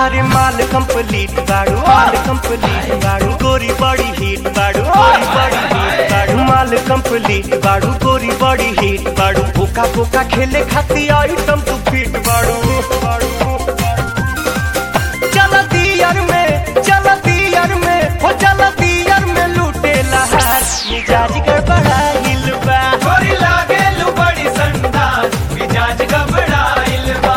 अरे माल कंप्लीट बाड़ू माल कंप्लीट बाड़ू गोरी बड़ी हिट बाड़ू गोरी बड़ी हिट बाड़ू माल कंप्लीट बाड़ू गोरी बड़ी हिट बाड़ू बोका बोका खेले खाती आइटम तू फिट बाड़ू बाड़ू चल दियर में चल दियर में हो चल दियर में लूटे लहार मिजाज गड़बड़ाइल बा गोरी लागेलु बड़ी संदास मिजाज घबराइल बा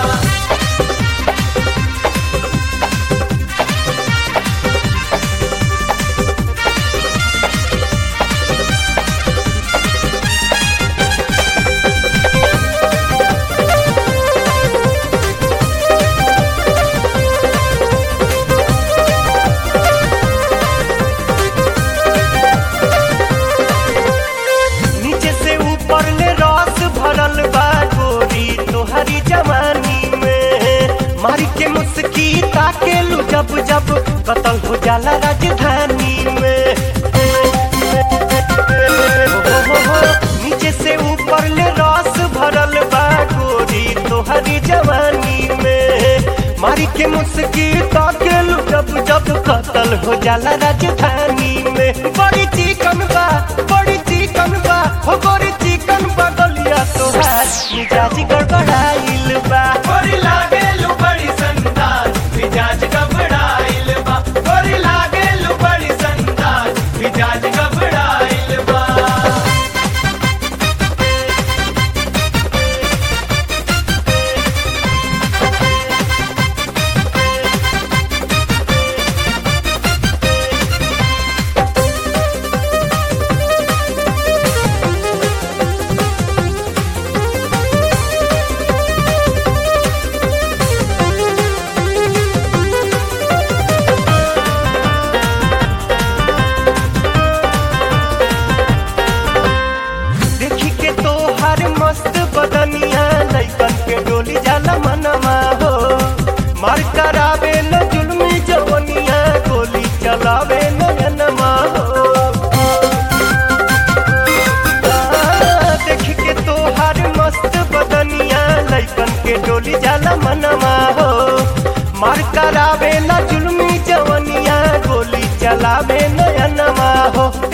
नीचे से ऊपर ले रस भरल बा गोरी तोहरी जवानी में मारी के मुस्की ताके लू जब जब कतल हो जाला राजधानी में हो, हो, हो, नीचे से ऊपर ले रस भरल बा गोरी तोहरी जवानी में मारी के मुस्की ताके लू जब जब कतल हो जाला राजधानी में बड़ी चिकन बा बड़ी चिकन बा हो बड़ी चिकन बा गलिया तोहार मिजाज गड़बड़ाइल बा गोरी लागेलु बड़ी संदास मिजाज घबराइल बा गोरी लागेलु बड़ी संदास मिजाज घबराइल बा देखी के तो हर मस्त बदनिया लइकन के डोली जाला मनवा हो मार करावे न जुल्मी जवनिया गोली चलावे नयनमा हो आ, देखी के तो हर मस्त बदनिया लइकन के डोली जाला मनवा हो मार करावे न जुल्मी जवनिया गोली चलावे नयनमा हो